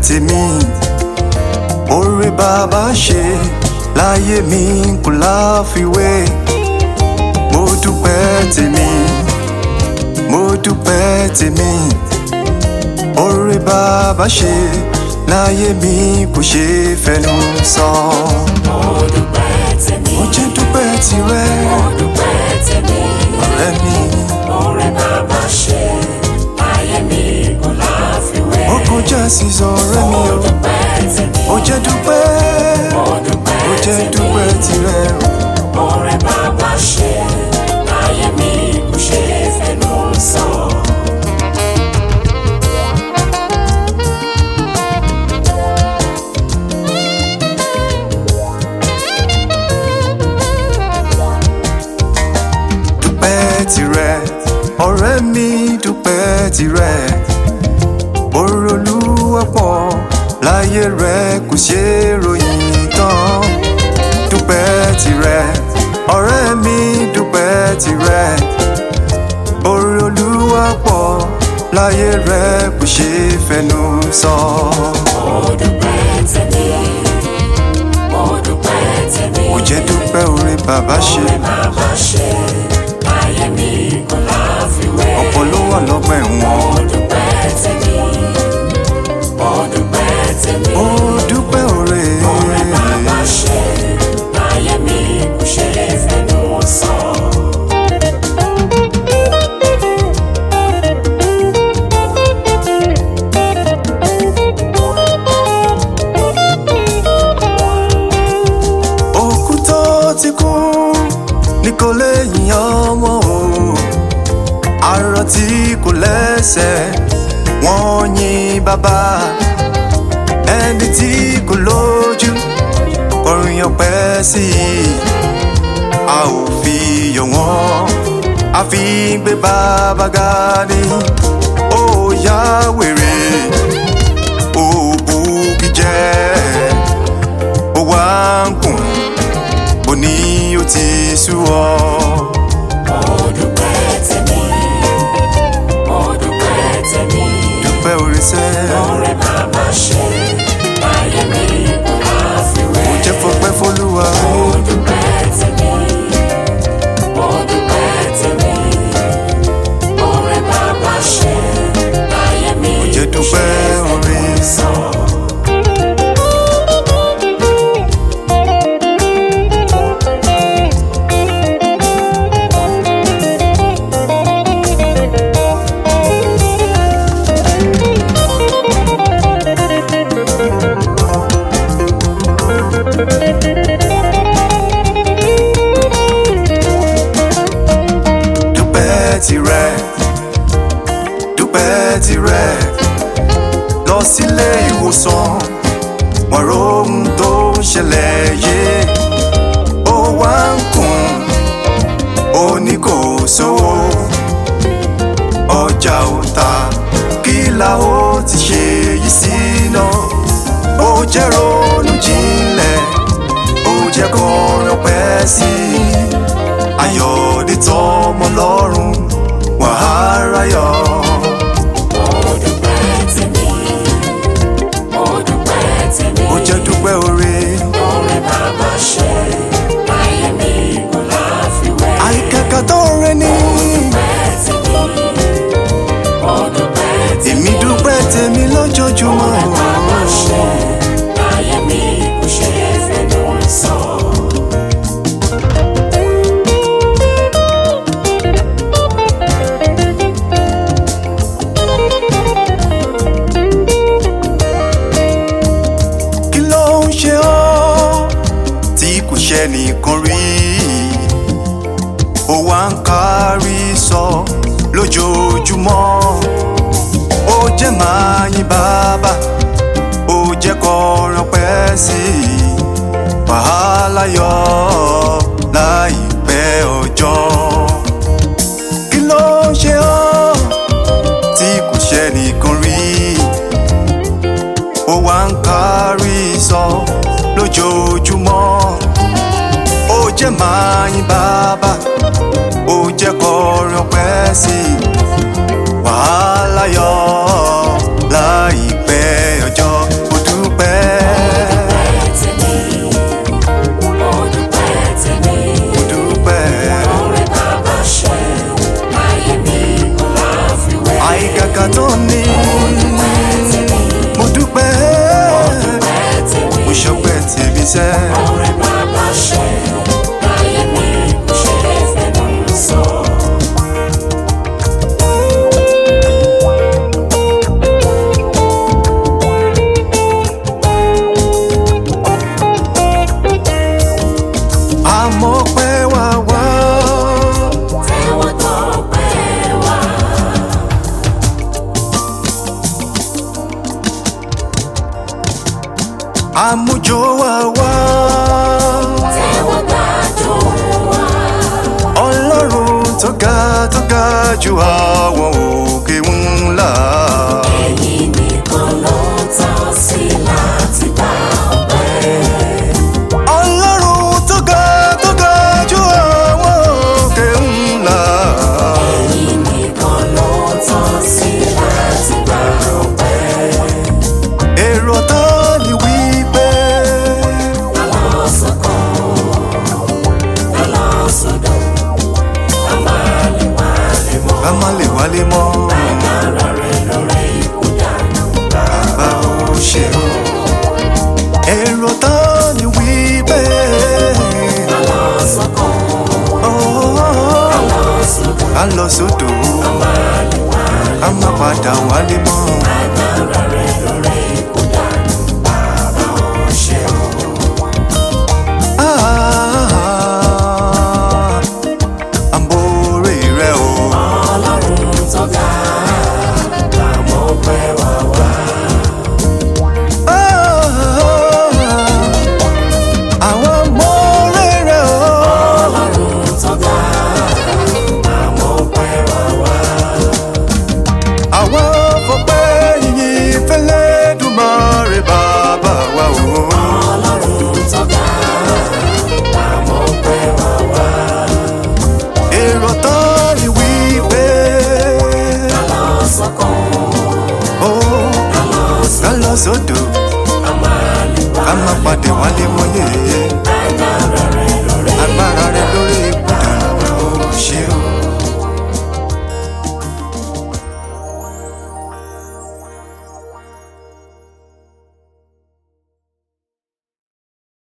tèmi oore bàbá ṣe láyé mi kò láfiwé mo dúpẹ́ tèmi mo dúpẹ́ tèmi oore bàbá ṣe láyé mi kò ṣe fẹnu sọ. mo dúpẹ́ tèmi. mo jẹ́ dúpẹ́ tirẹ̀ mo dúpẹ́ tèmi. ọ̀rẹ́ mi oore bàbá ṣe ayé mi kò láfiwé. ó kọjá sísọ ọ̀rẹ́ mi mo o dúpẹ́ tèmi. mo jẹ́ dúpẹ́ mo dúpẹ́ mo jẹ́ tèmi. dúpẹ́ tirẹ̀ oore bàbá ṣe ayé mi kò ṣe fẹnu sọ. dúpẹ́ tirẹ̀ ọ̀rẹ́ mi dúpẹ́ tirẹ̀ oore Olúwa pọ̀ láyé rẹ kò ṣe é ròyìn tán dúpẹ́ tirẹ̀ ọ̀rẹ́ mi dúpẹ́ tirẹ̀ oore Olúwa pọ̀ láyé rẹ kò ṣe é fẹnu sọ. mo dúpẹ́ tèmi. mo dúpẹ́ tèmi. mo jẹ́ dúpẹ́ oore bàbá ṣe oore bàbá ṣe ayé mi kò láfiwé. ọ̀pọ̀ ló wà lọ́gbà ẹ̀wọ̀n. mo dúpẹ́ tèmi. mo dúpẹ́ tèmi. ó dúpẹ́ oore oore bàbá ṣe ayé mi kò ṣe fẹnu sọ. òkú tó ti kú ní kò lè yìn ọmọ o arọ tí kò lẹ́sẹ̀ wọ́n yìn bàbá ẹni tí kò lójú kọrin ọpẹ́ sí i a ò fi yọ̀ wọ́n a fi gbé bàbá ga ni ó yá wèrè ó bugi jẹ́ ó wá ń kùn ó ní ó ti sú ọ. mo dúpẹ́ tèmi. mo dúpẹ́ tèmi. dúpẹ́ oríṣẹ́ oore bàbá ṣe ayé mi kò láfiwé. ó jẹ́ fọpẹ́ fọlúwa mo dúpẹ́ tèmi. mo dúpẹ́ tèmi. oore bàbá ṣe ayé mi ó jẹ́ dúpẹ́ orin sọ. dúpẹ́ tirẹ̀ dúpẹ́ tirẹ̀ lọ sílé ìwòsàn wọ́n rohun tó ń ṣẹlẹ̀ yé ó wá ń kùn ó ní kò sówó ọjà ò ta kí la ó ti ṣe yìí sí náà ó jẹ́ ronú jinlẹ̀ ó jẹ́ kọrin pẹ́ sí i ayọ̀dé tọmọ lọ́rùn wàhálà yọ. mo dúpẹ́ tèmi. mo dúpẹ́ tèmi. ó jẹ́ dúpẹ́ oore oore bàbá ṣe ayé mi kò láfiwé. àìkàkà tó rẹ ní. èmi dúpẹ́ tèmi lójoojúmọ́. kí ló ń ṣe ọ́ tí kò ṣe nìkan rí ó wá ń kárí sọ lójoojúmọ́ ó jẹ́ máa yìn bàbá ó jẹ́ kọrin pẹ́ sí i wàhálà yọ láìpẹ́ ọjọ́ kí ló ń ṣe ọ́ tí kò ṣe nìkan rí ó wá ń kárí sọ lójoojúmọ́ ó jẹ́ máa yìn bàbá ó jẹ́ kọrin ọpẹ́ sí i wàhálà yọ láìpẹ́ ọjọ́ àmújó wa wá tẹ́wọ́ gbàjọ wa. ọlọ́run tó ga tó ga ju àwọn òkè ńlá. ẹ̀yin nìkan ló tọ́ sí láti bá ọpẹ́. ọlọ́run tó ga tó ga ju àwọn òkè ńlá. ẹ̀yin nìkan ló tọ́ sí láti bá ọpẹ́. èrò tó ní wípé lọ́lọ́sọ̀kọ̀ lọ́lọ́sọ̀dọ̀ amálẹ̀wálẹ̀ mọ́. ká má lè wálé mọ́. agbára rẹ̀ lórí ikú dànù. bàbá ò ṣe o. èrò tó ní wípé lọ́lọ́sọ̀kọ̀ ó lọ́lọ́sọ̀dọ̀ ká lọ sódò ká má padà wálé mọ́. agbára rẹ̀